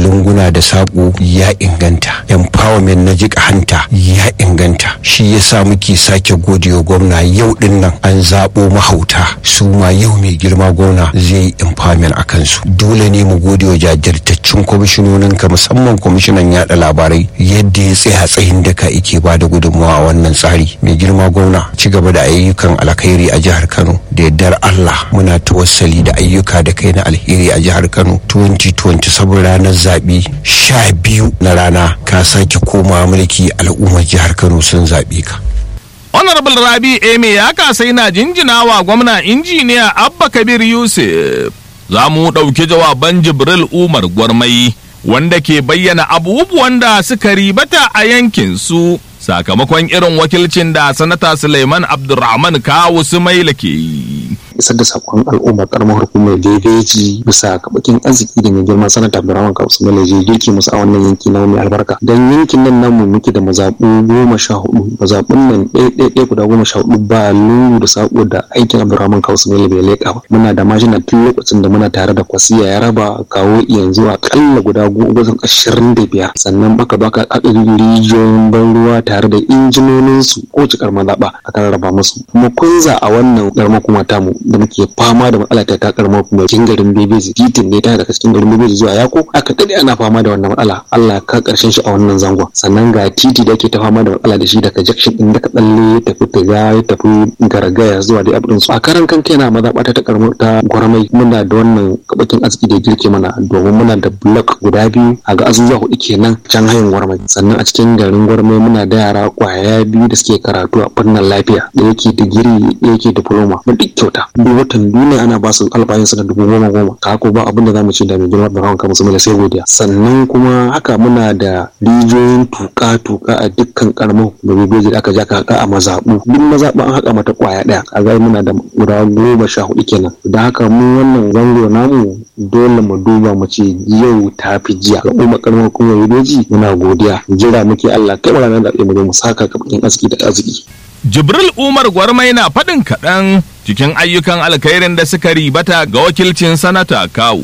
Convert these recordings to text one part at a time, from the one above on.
lunguna da saƙo ya inganta empowerment na jika hanta ya inganta shi yasa muke sake godewa gwamna yau din nan an zaɓo mahauta su ma yau mai girma gwamna zai yi empowerment a kansu dole ne mu gode wa jajirtaccen kwamishinonin ka musamman kwamishinan yada labarai yadda ya tsaya tsayin daka ike ba da gudunmawa a wannan tsari mai girma gwamna ci gaba da ayyukan alkhairi a jihar kano da yardar allah muna tawassali da ayyuka da kai na alheri a jihar kano 2020 saboda ranar zaɓe sha biyu na rana ka sake koma mulki al'ummar jihar kano sun zaɓe ka honorable rabi eme ya kasa yana jinjina wa gwamna injiniya abba kabir yusuf za mu ɗauki jawaban jibril umar gwarmai wanda ke bayyana abubuwan da suka ribata a yankin su sakamakon irin wakilcin da sanata suleiman abdulrahman kawu sumaila ke yi isar da sakon al'ummar karamar hukumar bebeji bisa kabakin arziki da mai girma sanata Abdurrahman Kausu Malaje girki musu a wannan yanki na mai albarka dan yankin nan namu muke da mazaɓu goma sha hudu mazaɓun nan ɗaya ɗaya ɗaya guda goma sha hudu ba lungu da sako da aikin Abdurrahman Kausu Malaje bai leƙa ba muna da mashina tun lokacin da muna tare da kwasiya ya raba kawo yanzu akalla guda goma ashirin da biyar sannan baka baka aka rijiyoyin ban ruwa tare da injinonin su ko cikar mazaɓa aka rarraba musu kuma kunza a wannan ƙaramar kuma tamu da muke fama da matsala ta ta karamar kuma cikin garin bebeji titin ne ta daga cikin garin bebeji zuwa yako aka dade ana fama da wannan matsala Allah ka karshen shi a wannan zangon sannan ga titi da ke ta fama da matsala da shi daga junction din da ka tsalle ya tafi tiga ya tafi garagaya zuwa da abin su a karan kan kaina mazaɓata ta karamar ta gwarmai muna da wannan kabakin arziki da girke mana domin muna da block guda biyu a ga azuzuwa hudu kenan can hayin gwarmai sannan a cikin garin gwarmai muna da yara kwaya biyu da suke karatu a fannin lafiya da yake digiri da yake diploma mu duk kyauta duk watan duniya ana ba su albayinsu da dubu goma goma ka ko ba abin da zamu ci da mai girma da ranka musu mai sai godiya sannan kuma haka muna da rijiyoyin tuka tuka a dukkan karamin bebeji da aka ja ka a mazabu duk mazabu an haka mata kwaya daya a ga muna da guda goma sha hudu kenan da haka mu wannan zango namu dole mu duba mu ce yau ta fi jiya ga umar karamin kuma bebeji muna godiya jira muke Allah kai ranar da mu mu saka kabakin arziki da arziki Jibril Umar Gwarmai na faɗin kaɗan cikin ayyukan alkhairin da suka ribata ga wakilcin sanata kawu.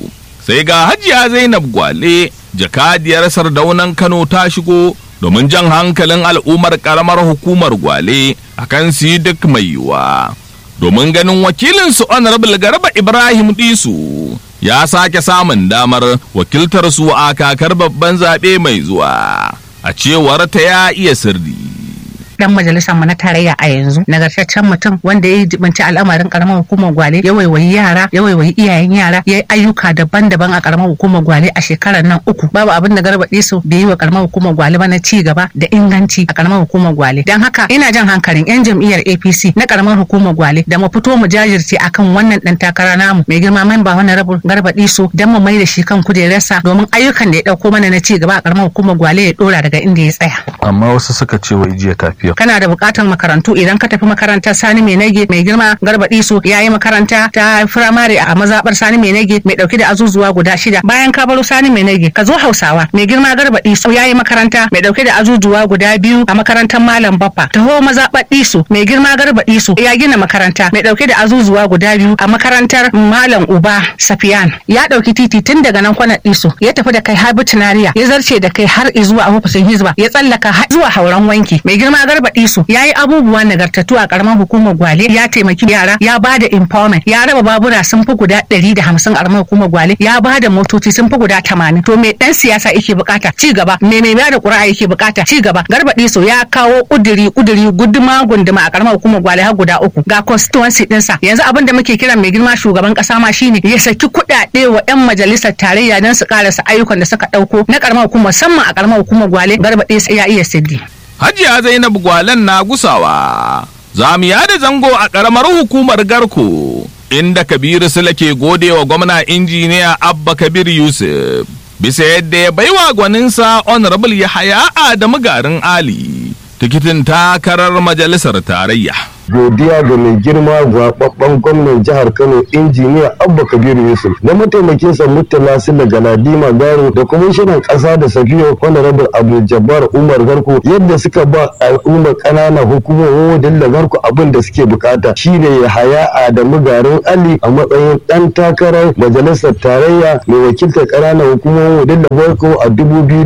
Sai ga hajiya Zainab Gwale, jakadiyar sardaunan Kano ta shigo domin jan hankalin al'ummar ƙaramar hukumar Gwale akan su duk mai yiwuwa. Domin ganin wakilinsu Honorable Garba Ibrahim Disu ya sake samun damar wakiltar su a kakar babban zaɓe mai zuwa. A cewar ta ya iya sirri. dan majalisar mu na tarayya a yanzu nagartaccen mutum wanda ya jibanci al'amarin karamar hukumar gwale ya waiwayi yara ya waiwayi iyayen yara ya yi ayyuka daban-daban a karamar hukumar gwale a shekarar nan uku babu abin da garba su bai yi wa karamar hukumar gwale ba na ci gaba da inganci a karamar hukumar gwale dan haka ina jan hankalin yan jam'iyyar APC na karamar hukumar gwale da mu fito mu jajirce akan wannan dan takara namu mai girma memba wannan rabu garba su dan mu mai da shi kan kujerarsa domin ayyukan da ya dauko mana na ci gaba a karamar hukumar gwale ya dora daga inda ya tsaya amma wasu suka ce wai jiya tafiya kana da bukatar makarantu idan ka tafi makarantar sani mai nage mai girma garba iso ya yi makaranta ta firamare a mazabar sani mai nage mai dauke da azuzuwa guda shida bayan ka baro sani mai nage ka zo hausawa mai girma garba iso ya yi makaranta mai dauke da azuzuwa guda biyu a makarantar malam baffa taho mazabar iso mai girma garba iso ya gina makaranta mai dauke da azuzuwa guda biyu a makarantar malam uba safiyan ya dauki titi tun daga nan kwanan iso ya tafi da kai har bitinariya ya zarce da kai har zuwa ofishin hizba ya tsallaka har zuwa hauran wanki mai girma garba iso ya yi abubuwa nagartattu a karamar hukumar gwale ya taimaki yara ya ba da empowerment ya raba babura sun fi guda ɗari da hamsin a karamar hukumar gwale ya ba da motoci sun fi guda tamanin to me dan siyasa yake bukata ci gaba me mai bada ƙuri'a yake bukata ci gaba garba iso ya kawo kuduri kuduri guduma gunduma a karamar hukumar gwale har guda uku ga constituency ɗinsa yanzu abin da muke kira mai girma shugaban kasa ma shine ya saki kuɗaɗe wa 'yan majalisar tarayya don su karasa ayyukan da suka ɗauko na karamar hukumar musamman a karamar hukumar gwale garba iso ya iya siddi. Hajiya Zainab Gwalen na gusawa. Zamiya da zango a ƙaramar hukumar Garko, inda Kabiru Sula ke gode wa gwamna injiniya Abba Kabir Yusuf. Bisa yadda ya baiwa gwaninsa Honorable Yahaya Adamu Garin Ali, tikitin takarar majalisar tarayya. godiya ga mai girma gwababban gwamnan jihar Kano injiniya Abba Kabiru Yusuf da mataimakin sa Murtala Silla Galadima Garo da kwamishinan ƙasa da Safiyo Honorable Abdul Jabbar Umar Garko yadda suka ba al'ummar ƙananan hukumomin da Garko abin da suke bukata shine ya haya Adamu Garin Ali a matsayin ɗan takarar majalisar tarayya mai wakiltar ƙananan hukumomin da Garko a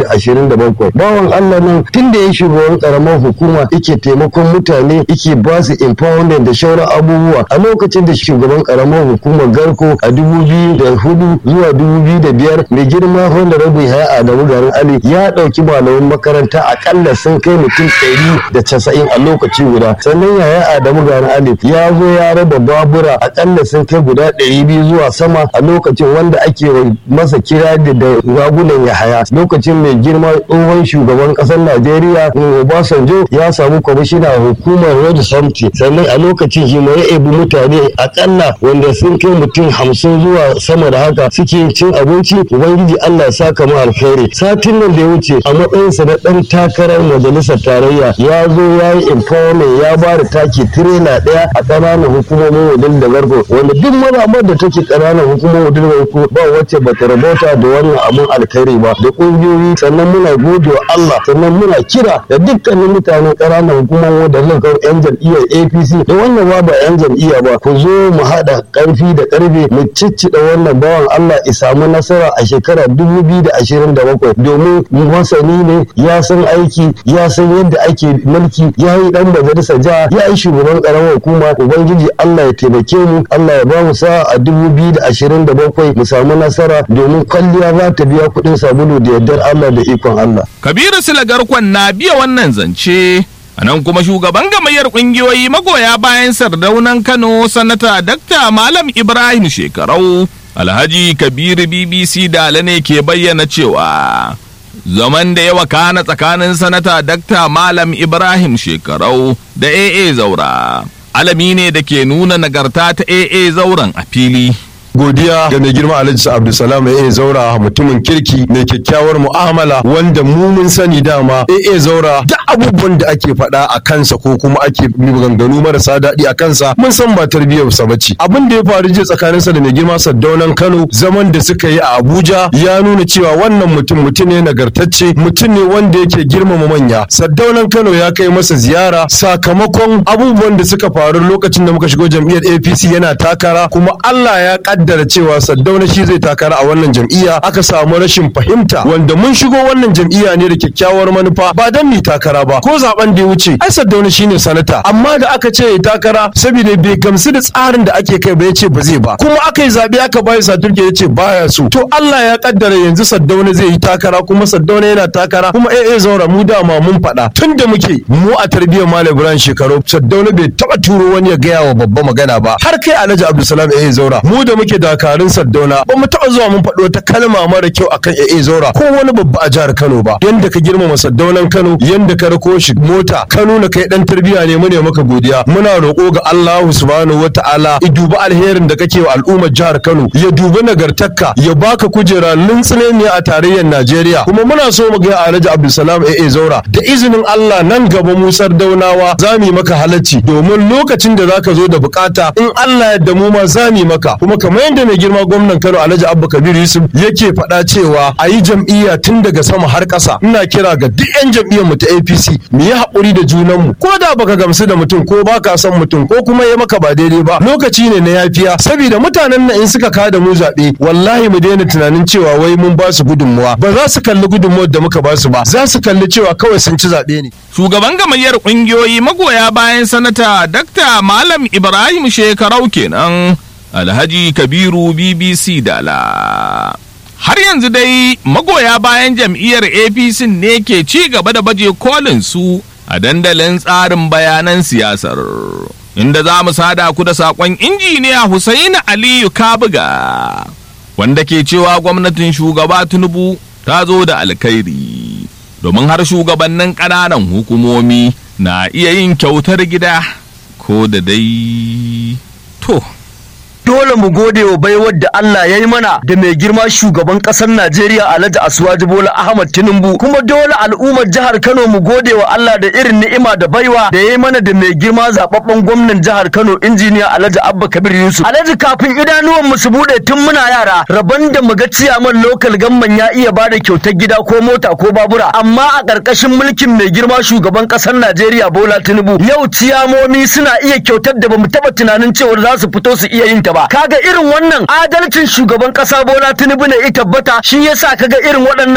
2027 bawan Allah nan tun da ya shugaban karamar hukuma yake taimakon mutane yake ba su empowerment da shauran abubuwa a lokacin da shugaban karamar hukumar garko a 2004 zuwa 2005 mai girma honorable ya adamu garin ali ya dauki malaman makaranta akalla sun kai mutum 190 a lokaci guda sannan yaya adamu garin ali ya zo ya raba babura akalla sun kai guda 200 zuwa sama a lokacin wanda ake masa kira da ragunan yahaya lokacin mai girma tsohon shugaban kasar najeriya obasanjo ya samu kwamishina hukumar road safety sannan a lokacin shi ma ya ebi mutane akalla wanda sun kai mutum hamsin zuwa sama da haka suke cin abinci ubangiji allah ya saka mu alkhairi satin nan da ya wuce a matsayinsa na dan takarar majalisar tarayya ya zo ya yi empowerment ya ba da taki tirela daya a ƙananan hukumomin wadin da garko wanda duk maramar da take ƙananan hukumomin wadin da garko ba wacce ba ta rabota da wannan abun alkhairi ba da ƙungiyoyi sannan muna gode wa Allah sannan muna kira da dukkanin mutanen ƙananan hukumomin da suka yan jam'iyyar APC da wannan ba ba yan jam'iyya ba ku zo mu haɗa ƙarfi da ƙarfe mu ciccida wannan bawan Allah ya samu nasara a shekarar 2027 domin masani ne ya san aiki ya san yadda ake mulki ya yi dan majalisa jiha ya yi shugaban karamar hukuma ubangiji Allah ya taimake mu Allah ya ba mu sa a 2027 mu samu nasara domin kwalliya za ta biya kuɗin sabulu da yardar Allah da ikon Allah. Kabiru Silagarkon na biya wannan zance. A nan kuma shugaban gamayyar ƙungiyoyi magoya bayan sardaunan Kano sanata Dakta Malam Ibrahim Shekarau Alhaji Kabiru BBC Dala ne ke bayyana cewa zaman da yawa kana tsakanin sanata Dakta Malam Ibrahim Shekarau da AA Zaura. Alami ne da ke nuna nagarta ta AA Zauren a fili. godiya ga mai girma alhaji abdulsalam ya zaura mutumin kirki mai kyakkyawar mu'amala wanda mu mun sani dama ya zaura duk abubuwan da ake faɗa a kansa ko kuma ake maganganu marasa daɗi a kansa mun san ba tarbiyyar sa bace abin da ya faru jiya tsakaninsa da mai girma saddaunan kano zaman da suka yi a abuja ya nuna cewa wannan mutum mutum ne nagartacce mutum ne wanda yake girmama manya saddaunan kano ya kai masa ziyara sakamakon abubuwan da suka faru lokacin da muka shigo jam'iyyar apc yana takara kuma allah ya kaddara cewa Saddauna shi zai takara a wannan jam'iyya aka samu rashin fahimta wanda mun shigo wannan jam'iyya ne da kyakkyawar manufa ba dan mu takara ba ko zaben da ya wuce ai Saddauna shine sanata amma da aka ce ya takara saboda bai gamsu da tsarin da ake kai ba ya ce ba zai ba kuma aka yi zabe aka bayi saturke ya ce baya so to Allah ya kaddara yanzu Saddauna zai yi takara kuma Saddauna yana takara kuma eh eh zaura mu dama mun faɗa tun da muke mu a tarbiyyar Malam Ibrahim shekaru Saddauna bai taba turo wani ya gaya wa babba magana ba har kai Alhaji Abdulsalam eh zaura mu da muke dakarun Saddauna ba mu taɓa zuwa mun faɗo ta kalma mara kyau akan AA Zora ko wani babba a jihar Kano ba yanda ka girmama Saddaunan Kano yanda ka rako shi mota ka nuna kai dan tarbiyya ne mu ne maka godiya muna roƙo ga Allah subhanahu wataala ya dubi alherin da kake wa al'ummar jihar Kano ya dubi nagartakka ya baka kujera lintsine ne a tarayyar Najeriya kuma muna so mu ga Alhaji Abdulsalam AA Zora da izinin Allah nan gaba mu Sardaunawa za mu yi maka halacci domin lokacin da zaka zo da bukata in Allah ya mu ma za mu yi maka kuma kamar yadda mai girma gwamnan Kano Alhaji Abba Kabir Yusuf yake faɗa cewa a yi jam'iyya tun daga sama har ƙasa ina kira ga duk 'yan jam'iyyar mu ta APC mu yi haƙuri da junan mu ko da baka gamsu da mutum ko baka son mutum ko kuma ya maka ba daidai ba lokaci ne na yafiya saboda mutanen nan in suka kada mu zaɓe wallahi mu daina tunanin cewa wai mun ba su gudunmuwa ba za su kalli gudunmuwar da muka ba su ba za su kalli cewa kawai sun ci zaɓe ne. Shugaban gamayyar ƙungiyoyi magoya bayan sanata Dakta Malam Ibrahim Shekarau kenan. Alhaji Kabiru BBC Dala. Har yanzu dai magoya bayan jam'iyyar APC ne ke ci gaba da baje kolin su a dandalin tsarin bayanan siyasar. Inda za mu sada ku da saƙon injiniya Husaini Aliyu Kabuga, wanda ke cewa gwamnatin shugaba Tinubu ta zo da alkhairi. Domin har shugabannin ƙananan hukumomi na iya yin kyautar gida ko da dai to. dole mu gode wa baiwar da Allah ya yi mana da mai girma shugaban ƙasar Najeriya Alhaji Asuwaji Bola Ahmad Tinubu kuma dole al'ummar jihar Kano mu gode wa Allah da irin ni'ima da baiwa da ya yi mana da mai girma zababben gwamnan jihar Kano injiniya Alhaji Abba Kabir Yusuf Alhaji kafin idanuwan mu su bude tun muna yara rabon da mu ga ciyaman local gamman ya iya bada kyautar gida ko mota ko babura amma a ƙarƙashin mulkin mai girma shugaban ƙasar Najeriya Bola Tinubu yau ciyamomi suna iya kyautar da bamu taba tunanin cewa za su fito su iya yin ta ba kaga irin wannan adalcin shugaban ƙasa Bola Tinubu ne ya tabbata shi yasa kaga irin waɗannan